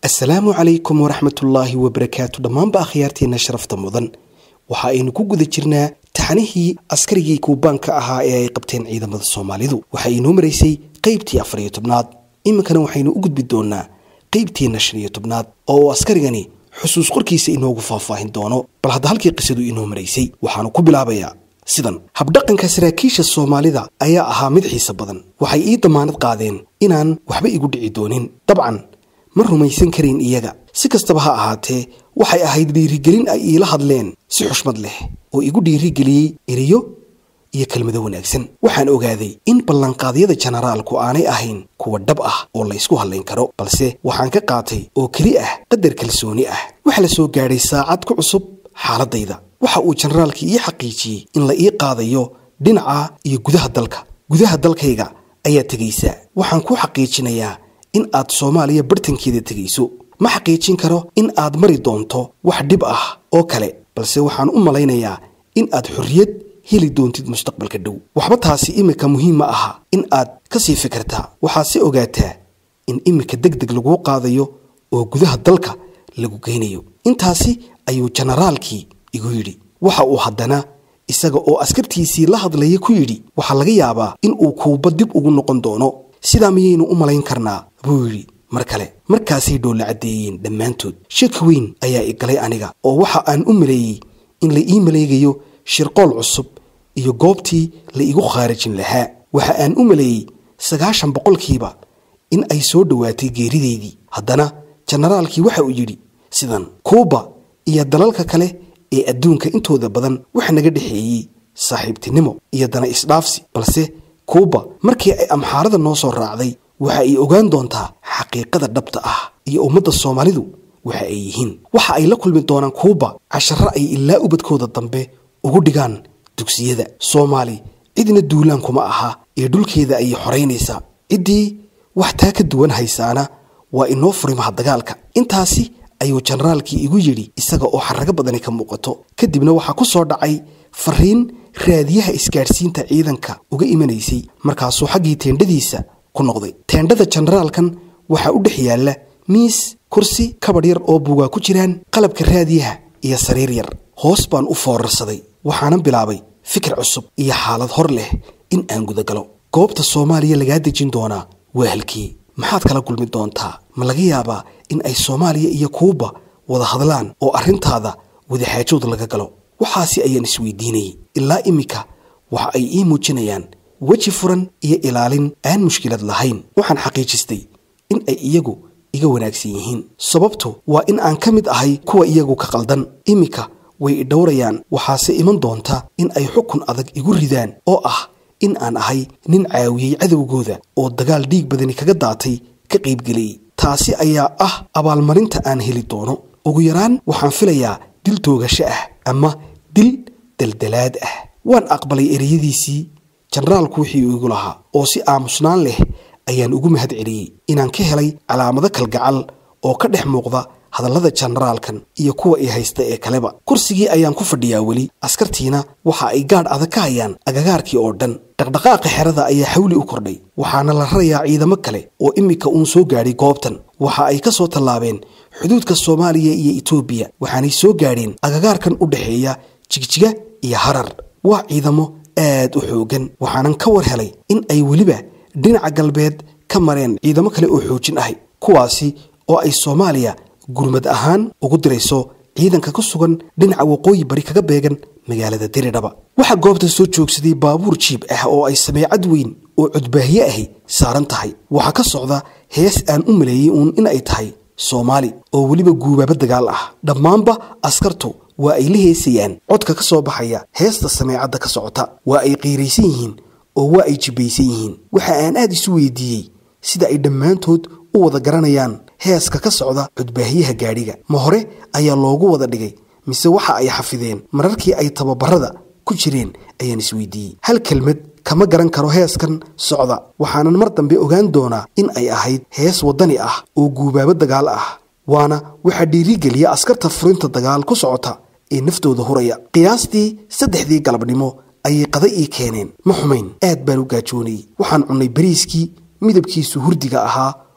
asalaamu calaykum waraxmatullaahi wabarakaatu dhammaanba akhyaarteenna sharafta mudan waxa aynu ku guda jirnaa taxanihii askarigii kuubaanka ahaa ee ay qabteen ciidamada soomaalidu waxa inoo maraysay qaybtii afar iyo tobnaad iminkana waxaynu u gudbi doonaa qaybteenna shan iyo tobnaad oo uu askarigani xusuus qorkiisa inoogu faahfaahin doono bal hadda halkii qisadu inoo maraysay waxaanu ku bilaabayaa sidan habdhaqanka saraakiisha soomaalida ayaa ahaa mid xiise badan waxay ii damaanad qaadeen inaan waxba igu dhici doonin dabcan ma rumaysan karayn iyaga si kastaba ha ahaatee waxay ahayd dhiirigelin ay iila hadleen si xushmad leh oo igu dhiirigeliyey eriyo iyo kelmado wanaagsan waxaan ogaaday in ballanqaadyada jenaraalku aanay ahayn kuwa dhab ah oo la ysku hadlayn karo balse waxaan ka qaatay oo keli ah qadar kalsooni ah waxa la soo gaadhay saacad ku cusub xaaladayda waxa uu jenaraalkii ii xaqiijiyey in la ii qaadayo dhinaca iyo gudaha dalka gudaha dalkayga ayaa tegaysaa waxaan ku xaqiijinayaa in aad soomaaliya bartankeeda tegayso ma xaqiijin karo in aad mari doonto wax dhib ah oo kale balse waxaan u malaynayaa in aad xorriyad heli doontid mustaqbalka dhow waxba taasi iminka muhiim ma aha in aad ka sii fikirtaa waxaad si ogaataa in iminka deg deg laguu qaadayo oo gudaha dalka lagu geynayo intaasi ayuu jenaraalkii igu yidhi waxa uu haddana isaga oo askartiisii la hadlaya ku yidhi waxaa laga yaabaa in uu kuuba dib ugu noqon doono sidaa miyaynu u malayn karnaa buu yidhi mar kale markaasay dhoolla caddeeyeen dhammaantood shaki weyn ayaa i galay aniga oo waxa aan u maleeyey in la ii maleegayo shirqool cusub iyo goobtii la igu khaarijin lahaa waxa aan u maleeyey sagaashan boqolkiiba in ay soo dhowaatay geerideydii haddana jenaraalkii waxa uu yidhi sidan kuuba iyo dalalka kale ee adduunka intooda badan waxa naga dhexeeyey saaxiibtinimo iyo dana isdhaafsi balse kuuba markii ay amxaarada noo soo raacday waxa ay ogaan doontaa xaqiiqada dhabta ah iyo ummadda soomaalidu waxa ay yihiin waxa ay la kulmi doonaan kuuba casharo ay ilaa ubadkooda dambe ugu dhigaan dugsiyada soomaali cidna duulaan kuma aha ee dhulkeeda ayay xoraynaysaa ciddii wax taa ka duwan haysaana waa inoo furimaha dagaalka intaasi ayuu jenaraalkii igu yidhi isaga oo xarrago badani ka muuqato kadibna waxaa ku soo dhacay fariin raadiyaha isgaadhsiinta ciidanka uga imanaysay markaasuu xaggii teendhadiisa ku noqday teendhada jenaraalkan waxaa u dhex yaalla miis kursi kabadh yar oo buugaa ku jiraan qalabka raadiyaha iyo sariir yar hoos baan u foorarsaday waxaanan bilaabay fikir cusub iyo xaalad hor leh in aan gudagalo goobta soomaaliya lagaa dejin doonaa waa halkii maxaad kala kulmi doontaa ma laga yaabaa in ay soomaaliya iyo kuuba wada hadlaan oo arrintaada wadaxaajood laga galo waxaasi ayaan isweydiinayay ilaa iminka waxa ay ii muujinayaan weji furan iyo ilaalin aan mushkilad lahayn waxaan xaqiijistay in ay iyagu iga wanaagsan yihiin sababtu waa in aan ka mid ahay kuwa iyagu ka qaldan iminka way idhowrayaan waxaase iman doonta in ay xukun adag igu ridaan oo ah in aan ahay nin caawiyey cadowgooda oo dagaal dhiig badani kaga daatay ka qaybgeliyey taasi ayaa ah abaalmarinta aan heli doono ugu yaraan waxaan filayaa dil toogasho ah ama dil daldalaad ah waan aqbalay ereyadiisii jenaraalku wixii igu lahaa oo si aamusnaan leh ayaan ugu mahad celiyey inaan ka helay calaamado kalgacal oo ka dhex muuqda hadallada jenaraalkan iyo kuwa i haysta ee kaleba kursigii ayaan ku fadhiyaa weli askartiina waxa ay gaadh adag ka hayaan agagaarkii oo dhan dhaqdhaqaaqa xerada ayaa xawli u kordhay waxaana la rarayaa ciidamo kale oo iminka uun soo gaadhay goobtan waxa ay ka soo tallaabeen xuduudka soomaaliya iyo etoobiya waxaanay soo gaadheen agagaarkan u dhexeeya jigjiga iyo harar waa ciidamo aad u xoogan waxaanan ka war helay in ay weliba dhinaca galbeed ka mareen ciidamo kale oo xoojin ahay kuwaasi oo ay soomaaliya gurmad ahaan ugu dirayso ciidanka ku sugan dhinaca waqooyi bari kaga beegan magaalada diridhaba waxaa goobta soo joogsaday baabuur jiib ah oo ay sameecad weyn oo codbaahye ahi saaran tahay waxaa ka socda hees aan u maleeyey uun in ay tahay soomaali oo weliba guubaabo dagaal ah dhammaanba askartu waa ay la heesayaan codka ka soo baxaya heesta sameecadda ka socota waa ay qiiraysan yihiin oo waa ay jibbaysan yihiin waxa aan aad isu weydiiyey sida ay dhammaantood u wada garanayaan heeska ka socda codbaahyaha gaadhiga ma hore ayaa loogu wada dhigay mise waxa ay xafideen mararkii ay tababarada ku jireen ayaan isweydiiyey hal kelmad kama garan karo heeskan socda waxaanan mar dambe ogaan doonaa in ay ahayd hees waddani ah oo guubaabo dagaal ah waana waxaa dhiirigeliya askarta furinta dagaal ku socota ee naftooda huraya qiyaastii saddexdii galabnimo ayay qada ii keeneen ma xumayn aad baan u gaajoonayey waxaan cunnay bariiskii midabkiisu hurdiga ahaa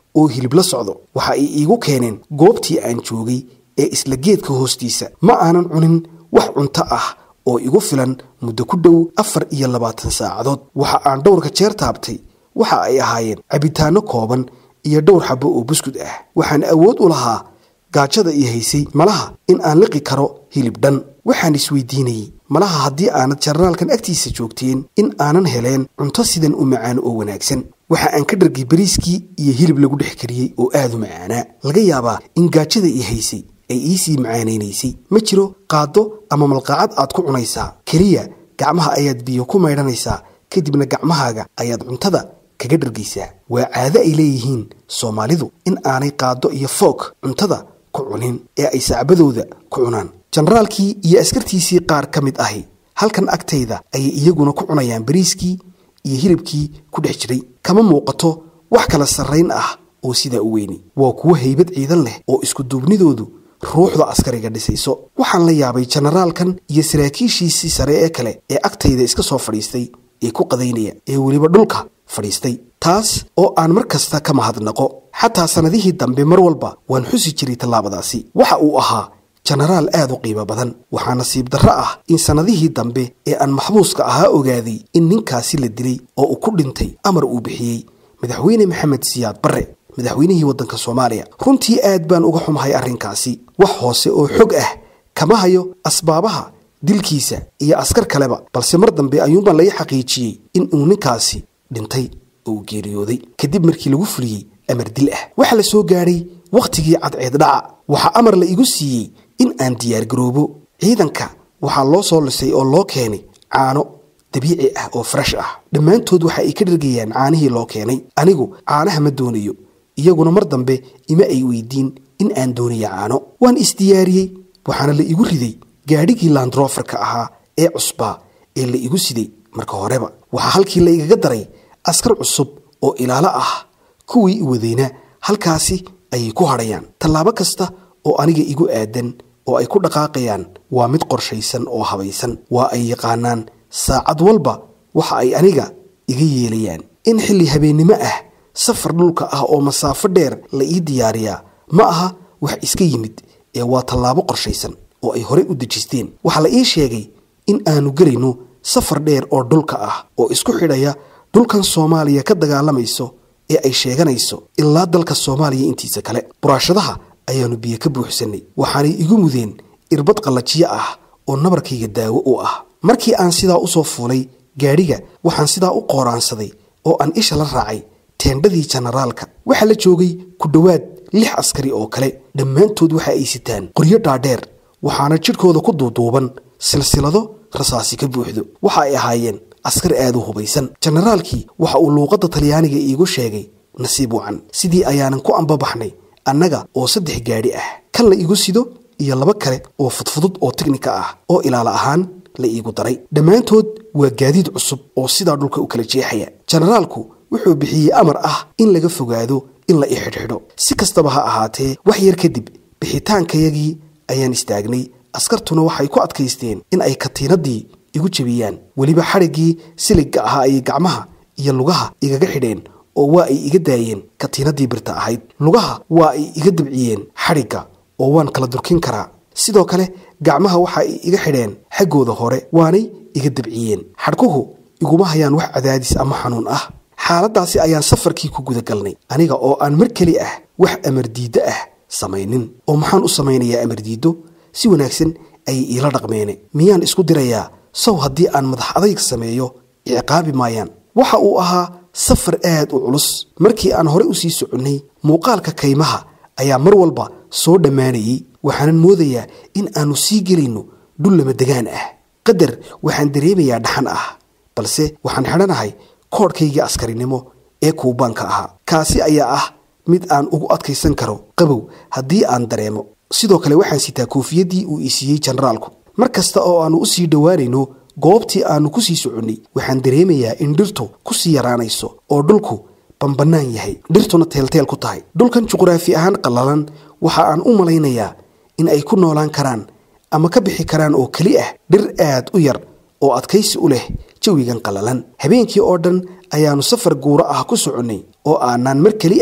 oo hilib la socdo waxa ay iigu keeneen goobtii aan joogay ee isla geedka hoostiisa ma aanan cunin wax cunto ah oo igu filan muddo ku dhow afar iyo labaatan saacadood waxa aan dhowrka jeer taabtay waxa ay ahaayeen cabitaanno kooban iyo dhowr xabo oo buskud ah waxaan awood u lahaa gaajada ii haysay malaha in aan liqi karo hilib dhan waxaan isweydiinayey malaha haddii aanad jarnaalkan agtiisa joogteen in aanan heleen cunto sidan u macaan oo wanaagsan waxa aan ka dhargay bariiskii iyo hilib lagu dhex kariyey oo aad u macaanaa laga yaabaa in gaajada ii haysay ay iisii macaanaynaysay ma jiro qaaddo ama malqaacad aad ku cunaysaa keliya gacmaha ayaad biyo ku maydhanaysaa kadibna gacmahaaga ayaad cuntada kaga dhargaysaa waa caado ay leeyihiin soomaalidu in aanay qaaddo iyo foog cuntada ku cunin ee ay sacbadooda ku cunaan jenaraalkii iyo askartiisii qaar ka mid ahi halkan agtayda ayay iyaguna ku cunayaan bariiskii iyo hilibkii ku dhex jiray kama muuqato wax kala sarrayn ah oo sidaa u weyni waa kuwo haybad ciidan leh oo iskuduubnidoodu ruuxda askariga dhisayso waxaan la yaabay jenaraalkan iyo saraakiishiisii sare ee kale ee agtayda iska soo fadhiistay ee ku qadaynaya ee weliba dhulka fadhiistay taas oo aan mar kasta ka mahadnaqo xataa sannadihii dambe mar walba waan xusi jiray tallaabadaasi waxa uu ahaa jenaraal aad u qiimo badan waxaa nasiib darro ah in sannadihii dambe ee aan maxbuuska ahaa ogaaday in ninkaasi la dilay oo uu ku dhintay amar uu bixiyey madaxweyne maxamed siyaad barre madaxweynihii waddanka soomaaliya runtii aad baan uga xumahay arrinkaasi wax hoose oo xog ah kama hayo asbaabaha dilkiisa iyo askar kaleba balse mar dambe ayuunbaan laga xaqiijiyey in uu ninkaasi dhintay oo uu geeriyooday kadib markii lagu fuliyey amar dil ah waxaa la soo gaadhay wakhtigii cadceed dhaca waxaa amar la igu siiyey in aan diyaargaroobo ciidanka waxaa loo soo lisay oo loo keenay caano dabiici ah oo fresh ah dhammaantood waxa ay ka dhargayaan caanihii loo keenay anigu caanaha ma doonayo iyaguna mar dambe ima ay weydiin in aan doonayo caano waan isdiyaariyey waxaana la igu riday gaadhigii landroferka ahaa ee cusbaa ee la igu siday marka horeba waxaa halkii la igaga daray askar cusub oo ilaalo ah kuwii i wadayna halkaasi ayay ku hadhayaan tallaabo kasta oo aniga igu aadan oo ay ku dhaqaaqayaan waa mid qorshaysan oo habaysan waa ay yaqaanaan saacad walba waxa ay aniga iga yeelayaan in xilli habeennimo ah safar dhulka ah oo masaafo dheer la ii diyaariyaa ma aha wax iska yimid ee waa tallaabo qorshaysan oo ay horey u dejisteen waxaa la ii sheegay in aanu gelayno safar dheer oo dhulka ah oo isku xidhaya dhulkan soomaaliya ka dagaalamayso ee ay sheeganayso ilaa dalka soomaaliya intiisa kale buraashadaha ayaannu biyo ka buuxsannay waxaanay igu mudeen irbad qallajiyo ah oo nabarkayga daawo u ah markii aan sidaa u soo fuulay gaadhiga waxaan sidaa u qooraansaday oo aan isha la raacay teendhadii jenaraalka waxaa la joogay ku dhowaad lix askari oo kale dhammaantood waxa ay sitaan qoryo dhaadheer waxaana jidhkooda ku duuduuban silsilado rasaasi ka buuxdo waxa ay ahaayeen askar aad u hubaysan jenaraalkii waxa uu luuqadda talyaaniga iigu sheegay nasiib wacan sidii ayaanan ku ambabaxnay annaga oo saddex gaadhi ah kan la igu sido iyo laba kale oo fudfudud oo tiknika ah oo ilaala ahaan la iigu daray dhammaantood waa gaadiid cusub oo sidaa dhulka u kala jeexaya jenaraalku wuxuu bixiyey amar ah in laga fogaado in la i xidhxidho si kastaba ha ahaatee wax yar kadib bixitaankayagii ayaan istaagnay askartuna waxay ku adkaysteen in ay katiinadii igu jebiyaan weliba xadhiggii siligga ahaa ayay gacmaha iyo lugaha igaga xidheen oo waa ay iga daayeen katiinadii birta ahayd lugaha waa ay iga dabciyeen xadhigga oo waan kala durkin karaa sidoo kale gacmaha waxa ay iga xidheen xaggooda hore waanay iga dabciyeen xadhkuhu iguma hayaan wax cadaadis ama xanuun ah xaaladdaasi ayaan safarkii ku gudagalnay aniga oo aan mar keli ah wax amardiiddo ah samaynin oo maxaan u samaynayaa amardiiddo si wanaagsan ayay iila dhaqmeene miyaan isku dirayaa sow haddii aan madax adayg sameeyo iciqaabi maayaan waxa uu ahaa safar aad u culus markii aan hore u sii soconnay muuqaalka kaymaha ayaa mar walba soo dhammaanayey waxaanan moodayaa in aannu sii gelayno dhul lama degaan ah qadar waxaan dareemayaa dhaxan ah balse waxaan xidhanahay koodhkaygii askarinimo ee kuubaanka ahaa kaasi ayaa ah mid aan ugu adkaysan karo qabow haddii aan dareemo sidoo kale waxaan sitaa koofiyaddii uu i siiyey jenaraalku mar kasta oo aannu u sii dhowaanayno goobtii aannu ku sii soconnay waxaan dareemayaa in dhirtu ku sii yaraanayso oo dhulku bambannaan yahay dhirtuna teelteel ku tahay dhulkan juqraafi ahaan qallalan waxa aan u malaynayaa in ay ku noolaan karaan ama ka bixi karaan oo keli ah dhir aad u yar oo adkaysi u leh jawigan qallalan habeenkii oo dhan ayaannu safar guuro ah ku soconnay oo aanaan mar keli ah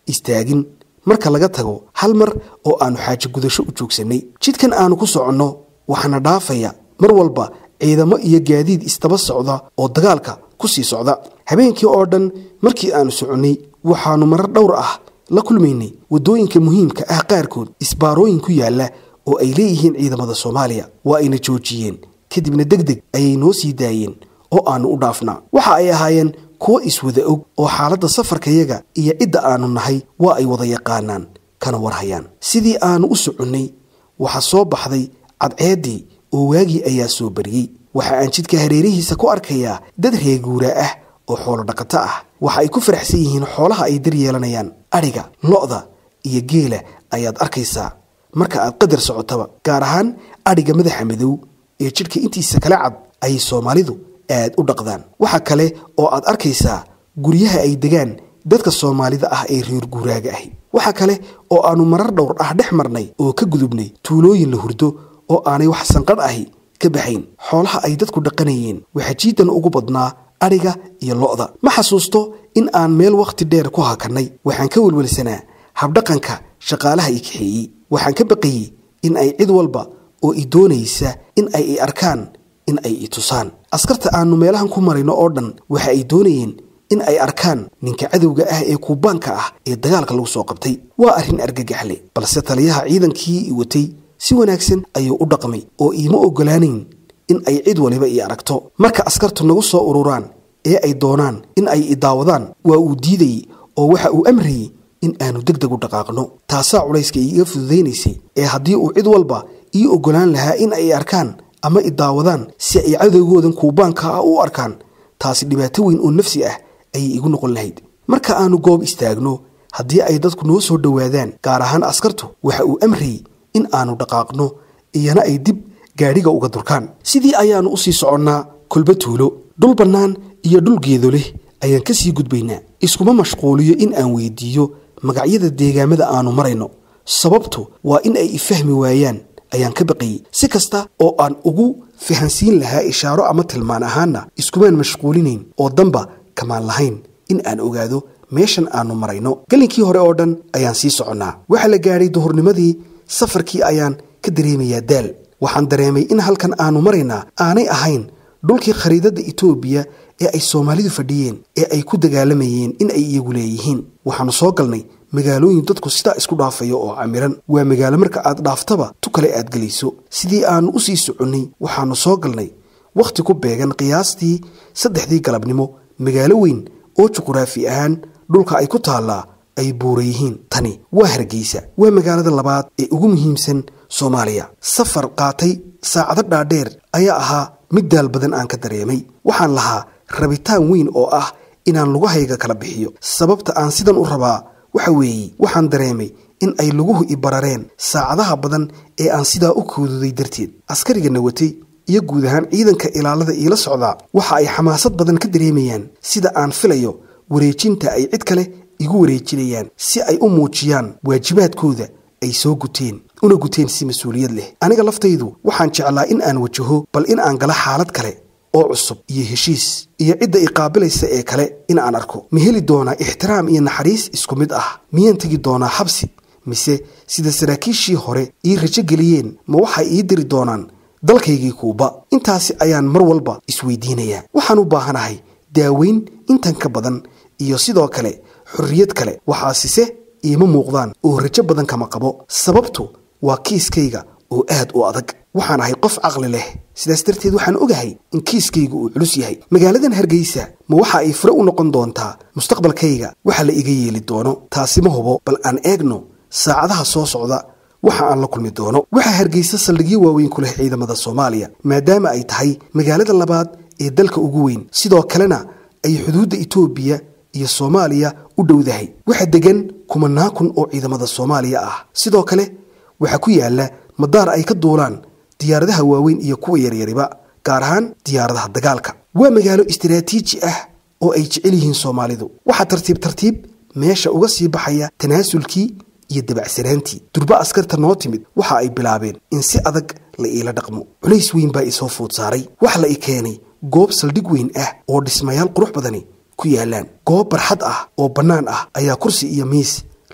istaagin marka laga tago hal mar oo aanu xaajo gudasho u joogsannay jidkan aanu ku soconno waxaana dhaafaya mar walba ciidamo iyo gaadiid isdaba socda oo dagaalka ku sii socda habeenkii oo dhan markii aanu soconnay waxaannu marar dhowr ah la kulmaynay waddooyinka muhiimka ah qaarkood isbaarooyin ku yaalla oo ay leeyihiin ciidamada soomaaliya waa ayna joojiyeen kadibna deg deg ayay noo sii daayeen oo aannu u dhaafnaa waxa ay ahaayeen kuwo iswada og oo xaaladda safarkayaga iyo cidda aannu nahay waa ay wada yaqaanaan kana warhayaan sidii aannu u soconnay waxaa soo baxday cadceeddii oo waagii ayaa soo bariyey waxa aan jidka hareerihiisa ku arkayaa dad reeguuraa ah oo xoolo dhaqato ah waxa ay ku faraxsan yihiin xoolaha ay dar yeelanayaan adhiga lo'da iyo geela ayaad arkaysaa marka aad qadar socotaba gaar ahaan adhiga madaxa madow ee jidhka intiisa kala cad ayay soomaalidu aad u dhaqdaan waxa kale oo aad arkaysaa guryaha ay degaan dadka soomaalida ah ee reer guuraaga ahi waxa kale oo aannu marar dhowr ah dhex marnay oo ka gudubnay tuulooyin la hurdo oo aanay wax sanqadh ahi ka baxayn xoolaha ay dadku dhaqanayeen waxaa jiidan ugu badnaa adhiga iyo lo'da ma xasuusto in aan meel wakhti dheer ku hakannay waxaan ka welwelsanaa habdhaqanka shaqaalaha i kaxeeyey waxaan ka baqayey in ay cid walba oo i doonaysa in ay i arkaan in ay i tusaan askarta aannu meelahan ku marayno oo dhan waxa ay doonayeen in ay arkaan ninka cadowga ah ee kuubaanka ah ee dagaalka lagu soo qabtay waa arrin argagaxle balse taliyaha ciidankii i watay si wanaagsan ayuu u dhaqmay oo iima oggolaanayn in ay cid waliba ii aragto marka askartu nagu soo ururaan ee ay doonaan in ay i daawadaan waa uu diidayey oo waxa uu amrayey in aanu deg deg u dhaqaaqno taasaa culayska iiga fududaynaysay ee haddii uu cid walba ii oggolaan lahaa in ay arkaan ama i daawadaan si ay cadowgoodan kuubaanka ah u arkaan taasi dhibaato weyn oo nafsi ah ayay igu noqon lahayd marka aanu goob istaagno haddii ay dadku noo soo dhowaadaan gaar ahaan askartu waxa uu amrayey in aanu dhaqaaqno iyana ay dib gaadhiga uga durkaan sidii ayaannu u sii soconnaa kolba tuulo dhul bannaan iyo dhul geedo leh ayaan ka sii gudbaynaa iskuma mashquuliyo in aan weydiiyo magacyada deegaamada aannu marayno sababtu waa in ay ifahmi waayaan ayaan ka baqayey si kasta oo aan ugu fahansiin lahaa ishaaro ama tilmaan ahaanna iskumaan mashquulinayn oo damba kamaan lahayn in aan ogaado meeshan aannu marayno galinkii hore oo dhan ayaan sii soconnaa waxaa la gaadhay duhurnimadii safarkii ayaan ka dareemayaa daal waxaan dareemay in halkan aannu maraynaa aanay ahayn dhulkii khariidadda itoobiya ee ay soomaalidu fadhiyeen ee ay ku dagaalamayeen in ay iyagu leeyihiin waxaannu soo galnay magaalooyin dadku sidaa isku dhaafayo oo camiran waa magaalo marka aad dhaaftaba tu kale aad gelayso sidii aannu u sii soconnay waxaannu soo galnay wakhti ku beegan qiyaastii saddexdii galabnimo magaalo weyn oo juquraafi ahaan dhulka ay ku taallaa ay buura yihiin tani waa hargeysa waa magaalada labaad ee ugu muhiimsan soomaaliya safar qaatay saacado dhaadheer ayaa ahaa mid daal badan aan ka dareemay waxaan lahaa rabitaan weyn oo ah inaan lugahayga kala bixiyo sababta aan sidan u rabaa waxa weeye waxaan dareemay in ay luguhu i barareen saacadaha badan ee aan sidaa u kooduday darteed askariga nawatay iyo guud ahaan ciidanka ilaalada iila socdaa waxa ay xamaasad badan ka dareemayaan sida aan filayo wareejinta ay cid kale igu wareejinayaan si ay u muujiyaan waajibaadkooda ay soo guteen una guteen si mas-uuliyad leh aniga laftaydu waxaan jeclaa in aan wajaho bal in aan gala xaalad kale oo cusub iyo heshiis iyo cidda i qaabilaysa ee kale in aan arko ma heli doonaa ixtiraam iyo naxariis isku mid ah miyaan tegi doonaa xabsi mise sida saraakiishii hore ii rajo geliyeen ma waxay ii diri doonaan dalkaygii kuuba intaasi ayaan mar walba isweydiinayaa waxaan u baahanahay daaweyn intan ka badan iyo sidoo kale xorriyad kale waxaasise iima muuqdaan oo rajo badan kama qabo sababtu waa kiiskayga oo aad u adag waxaan ahay qof caqli leh sidaas darteed waxaan ogahay in kiiskayga uu culus yahay magaaladan hargeysa ma waxa ay fure u noqon doontaa mustaqbalkayga waxa la iga yeeli doono taasi ma hubo bal aan eegno saacadaha soo socda waxa aan la kulmi doono waxaa hargeysa saldhigyo waaweyn ku leh ciidamada soomaaliya maadaama ay tahay magaalada labaad ee dalka ugu weyn sidoo kalena ay xuduudda itoobiya iyo soomaaliya u dhowdahay waxa degan kumanaa kun oo ciidamada soomaaliya ah sidoo kale waxaa ku yaala madaar ay ka duulaan diyaaradaha waaweyn iyo kuwa yaryariba gaar ahaan diyaaradaha dagaalka waa magaalo istaraatiiji ah oo ay jecel yihiin soomaalidu waxaa tartiib tartiib meesha uga sii baxaya tanaasulkii iyo dabacsanaantii durba askarta noo timid waxa ay bilaabeen in si adag la iila dhaqmo culays weyn baa isoo food saaray waxa la i keenay goob saldhig weyn ah oo dhismayaal qurux badani ku yaalaan goob barxad ah oo bannaan ah ayaa kursi iyo miis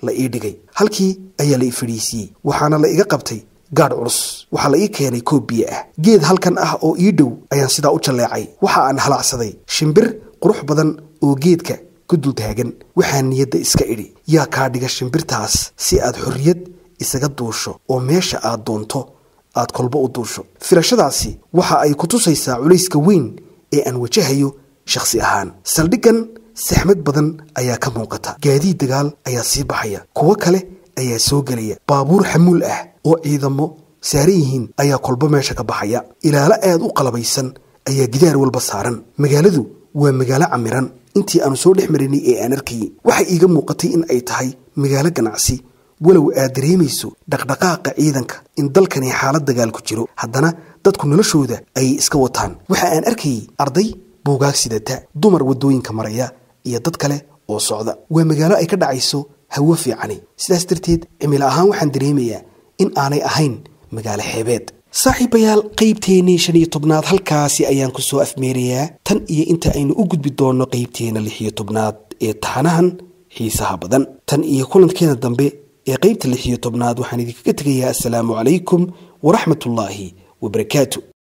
la ii dhigay halkii ayaa la i fadhiisiiyey waxaana la iga qabtay gaadh culus waxaa la ii keenay koob biyo ah geed halkan ah oo ii dhow ayaan sidaa u jalleecay waxa aan halacsaday shimbir qurux badan oo geedka ku dul taagan waxaa niyadda iska idhi yaa kaa dhiga shimbirtaas si aad xorriyad isaga duusho oo meesha aad doonto aad kolba u duusho filashadaasi waxa ay ku tusaysaa culayska weyn ee aan wajahayo shakhsi ahaan saldhiggan saxmad badan ayaa ka muuqata gaadiid dagaal ayaa sii baxaya kuwo kale ayaa soo gelaya baabuur xamuul ah oo ciidamo saaran yihiin ayaa kolba meesha ka baxaya ilaalo aad u qalabaysan ayaa gidaar walba saaran magaaladu waa magaalo camiran intii aanu soo dhex marinay ee aan arkayay waxay iiga muuqatay in ay tahay magaalo ganacsi walow aad dareemayso dhaqdhaqaaqa ciidanka in dalkani xaalad dagaal ku jiro haddana dadku noloshooda ayay iska wataan waxa aan arkayay arday buugaag sidata dumar waddooyinka maraya iyo dad kale oo socda waa magaalo ay ka dhacayso hawo fiicani sidaas darteed cimilo ahaan waxaan dareemayaa in aanay ahayn magaalo xeebeed saaxiibayaal qaybteennii shan iyo tobnaad halkaasi ayaan ku soo afmeerayaa tan iyo inta aynu u gudbi doonno qaybteenna lix iyo tobnaad ee taxanahan xiisaha badan tan iyo kulankeena dambe ee qaybta lix iyo tobnaad waxaan idinkaga tegayaa assalaamu calaykum waraxmatullaahi wabarakaatu